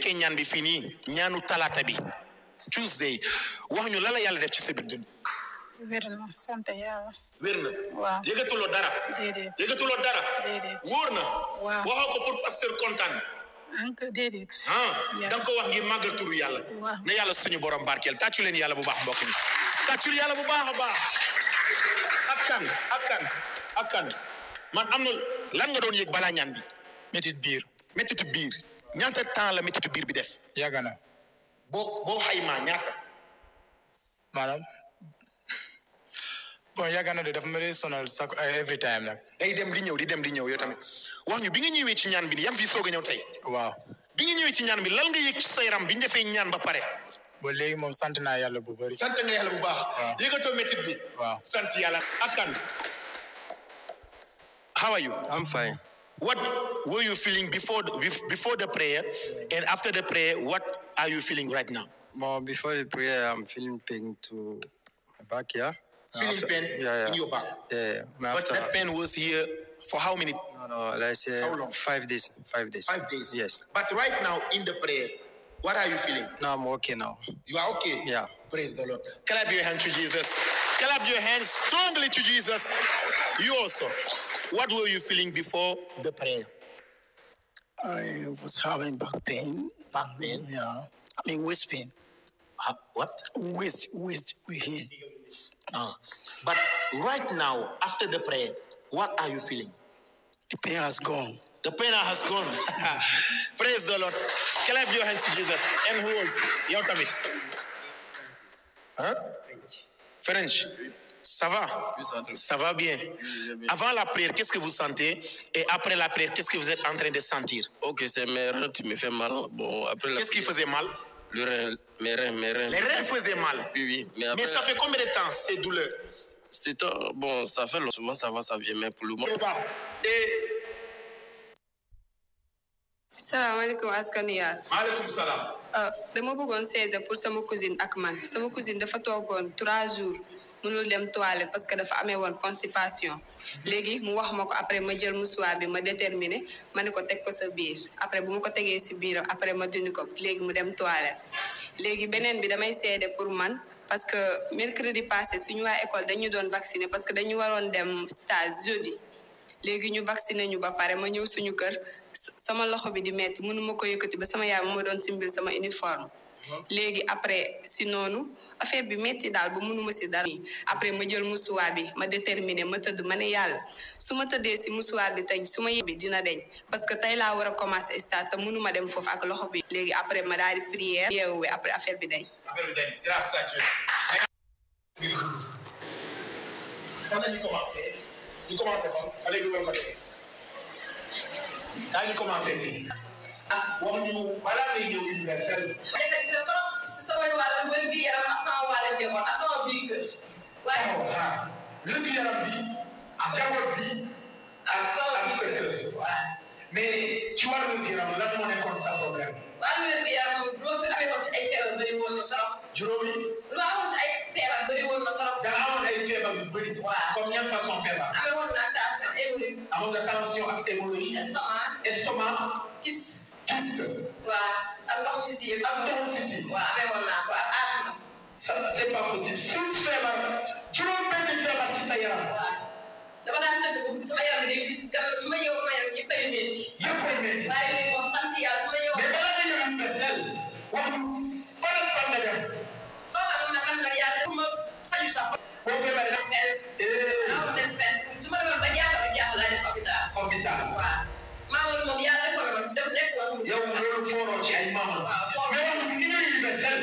fekkee ñaan bi fii nii ñaanu talaata bi Tuesday wax ñu la la yàlla def ci sa biir dund wér na sant yàlla wér na waaw yëgatuloo dara déedéet yëgatuloo dara déedéet wóor na waaw waxoo ko pour pasteur kontaan ank déedéet ah Yeah. da nga ko wax ngir màggal turu yàlla Waaw. na yàlla suñu borom barkeel tàccu leen yàlla bu baax mbokk mi tàccul yàlla bu baax a baax ak kan ak kan ak kan man am na lan nga doon yëg balaa ñaan bi métit biir méttitu biir ñaata temps la méttitu biir bi def yàgg na boo boo xaymaa ñaata maanaam bon yàgg na de dafa ma dee sonal sax every time nag day dem di ñëw di dem di ñëw yow tamit wax ñu bi nga ñëwee ci ñaan bi yaa ngi fi soog a ñëw tey waaw bi nga ñëwee ci ñaan bi lan nga yëg ci sa yaram bi ñu defee ñaan ba pare ba léegi moom sant naa yàlla bu bëri sant nga yàlla bu baax Waaw. yëgatoo métit bi waaw sant yàlla ak kan how are you I'm fine. what were you feeling before the, bef- before the prayer and after the prayer what are you feeling right now Well, before the prayer, I'm feeling pain to my back, yeah. feeling After- pain Yeah, yeah. in your back Yeah, yeah. but After, that pain was here for how many no, no, let's say How long? five days. Five days. five days Yes. but right now in the prayer what are you feeling Now I'm okay now. You are okay? Yeah. Praise the Lord. Clap your hand to Jesus. Clap your hands strongly to Jesus. You also. What were you feeling before the prayer? I was having back pain. Back pain? Yeah. I mean, waist pain. Uh, what? Waist, waist, we here. Ah. But right now, after the prayer, what are you feeling? The pain has gone. The pain has gone. Praise the Lord. Clap your hands to Jesus. And who else? Yow tamit. Hein? French. Ça va? Ça va bien. Avant la prière, qu'est-ce que vous sentez? Et après la prière, qu'est-ce que vous êtes en train de sentir? Ok, c'est mes reins qui me fait mal. Bon, après la Qu'est-ce qui prière, faisait mal? Le rein, mes reins, mes reins. Les reins faisaient mal. Oui, oui. Mais après, Mais ça fait combien de temps ces douleurs? c'est un- bon, ça fait longtemps, ça va, ça vient, mais pour le moment. Et salaamaaleykum askan yàlla maaleykum salaam. Uh, dama bëggoon seede pour sama cousine ak man sama cousine dafa toogoon trois jours mënul dem toilette parce que dafa amee woon constipation léegi mu wax ma ko après ma jël musuwaar bi ma déterminé ma ne ko teg ko sa biir après bu ma ko tegee si biiram après ma dindi ko léegi mu dem toilette léegi beneen bi damay seede pour man parce que mercredi passé suñu waa école dañu doon vacciner parce que dañu waroon dem stage jeudi léegi ñu vacciné ñu ba pare ma ñëw suñu kër s- sama loxo bi di metti mënuma ko yëkkati ba sama yaay ma doon simbil sama uniforme léegi après si noonu affaire bi metti daal ba mënuma si dara après ma jël musuwaar bi ma déterminé ma tëdd ma ne yàlla su ma tëddee si musuwaar bi tey su ma yebbi dina deñ parce que tey laa war a commencer stage te mënuma dem foofu ak loxo bi léegi après ma daal di prière yeewuwe après affaire bi deñ Affaire bi dañ. Grâce à Dieu. Fan la ñu commencé. ñu commencé fan. Allez, ñu war ko defee. Daa ñu commencé fii. ah wax ñu balaa ngay ñëw universel. sama wàll wér bi yaram ak sama wàll njaboot ak sama biir kër waaye taxaw xaar wér yaram bi jaboot bi ak ak sa kër mais ci wàllu wér yaram lan moo nekkoon sa problème wàllu wér bi yaram loolu bi amee woon ci ay feebar bëri woon na trop juróomi lu amoon ci ay feebar bëri woon na trop da nga amoon ay feebar yu bëri Waaw. comme yan façon feebar amee woon na tension hémorroïde amoon nga tension ak hémorroïde estomac estomac kis kyste waa ak ndoxu si tiir ak ndoxu siti waa amee woon naa ko ak asma ça c'est pas possible six feebar juróom benn feebar ci sa yaram waa dama daan tëdd foofu sama yaram bi day gis kanam su ma yeewu sama yaram yëpp ay métti yëpp ay métti waaye léegi moom sant yàlla su ma yeewu mais balaa nga ñëw universel wax ñu fan ak fan nga dem koo xam ne man nag yàlla dafa ma faju sax boo feebaree dem fenn eh maa dem fenn su ma demoon ba jaaxal ba jaaxal laa dem hôpital hôpital waaw maa ngi moom yàlla defoon na ma def nekk ma sama yow loolu fooroo ci ay maamam waaw foofu mais